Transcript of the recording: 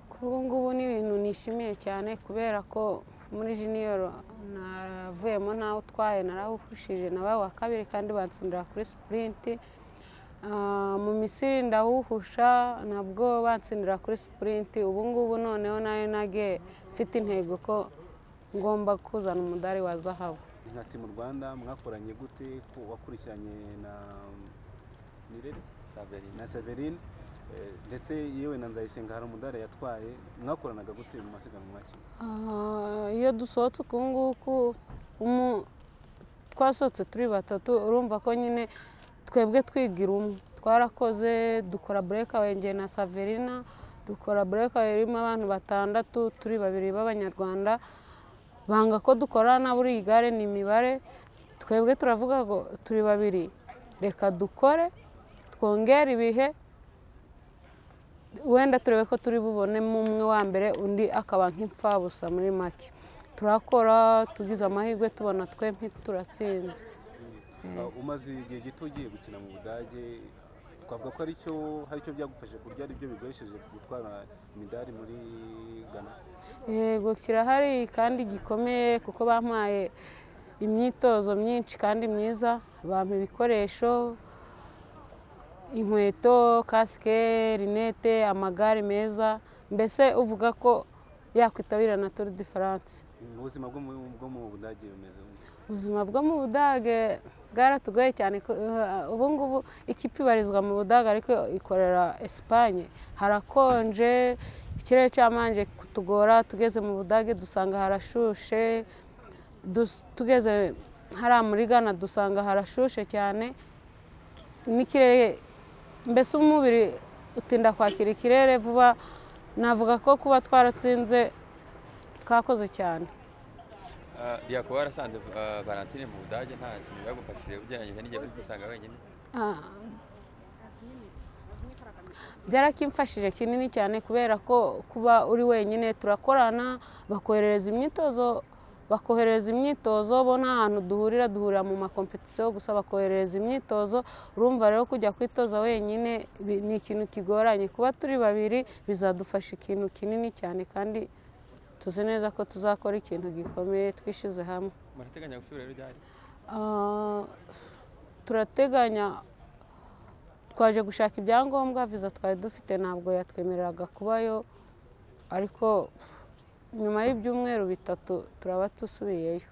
Kuri ubu ngubu ni ibintu nishimiye cyane kubera ko muri jiniyoro navuyemo ntawe utwaye narawuhushije nabaye uwa kabiri kandi bansindira kuri sipurinti mu misiri ndawuhusha nabwo bansindira kuri sipurinti ubu ngubu noneho nayo nagiye mfite intego ko ngomba kuzana umudari wa zahabu Ati mu Rwanda mwakoranye gute ko wakurikiranye na Nirere na Severine eh, ndetse yewe na Nzayisenga hari umudari yatwaye mwakoranaga gute mu masiganwa mwakina Ah, iyo dusohotse uku nguku umu- twasohotse turi batatu urumva ko nyine twebwe twigira umwe twarakoze dukora burekawe njye na saverina dukora burekawe irimo abantu batandatu turi babiri b'abanyarwanda banga ko dukorana buri gare ni imibare twebwe turavuga ngo turi babiri reka dukore twongere ibihe wenda turebe ko turi bubonemo umwe wa mbere undi akaba nk'imfabusa muri make turakora tugize amahirwe tubona twe turatsinze Ah, umaze igihe gito ugiye gukina mu Budage twavuga ko aricyo hari icyo byagufashe ku buryo aribyo bigoresheje gutwara imidari muri Ghana yego kirahari kandi gikomeye kuko bampaye imyitozo myinshi kandi myiza bampa ibikoresho inkweto kasike rinete amagare meza mbese uvuga ko yakwitabira na turu di faranse Mm, ubuzima bwo mu bwo mu Budage bumeze gute? ubuzima bwo mu budage bwaratugoye cyane ko- eh, ubu ngubu ikipe ibarizwa mu budage ariko ikorera esipanye harakonje ikirere cyamanje kutugora tugeze mu budage dusanga harashushe Dus- tugeze hariya muri gana dusanga harashushe cyane n'ikirere mbese umubiri utinda kwakira ikirere vuba navuga ko kuba twaratsinze twakoze cyane yakuba warasanze ah, valentine mu budage nta kintu yagufashije ugereranyije n'igihe uri kwisanga wenyine Ah. byarakimfashije kinini cyane kubera ko kuba uri wenyine turakorana bakoherereza imyitozo bakoherereza imyitozo bo nta hantu duhurira duhurira mu makompetisiyo gusa bakoherereza imyitozo urumva rero kujya kwitoza wenyine bi- ni ikintu kigoranye kuba turi babiri bizadufasha ikintu kinini cyane kandi tuzi neza ko tuzakora ikintu gikomeye twishyize hamwe murateganya gusubira rero ryari Ah, turateganya twaje gushaka ibyangombwa viza twari dufite ntabwo yatwemereraga kubayo ariko nyuma y'ibyumweru bitatu turaba dusubiyeyo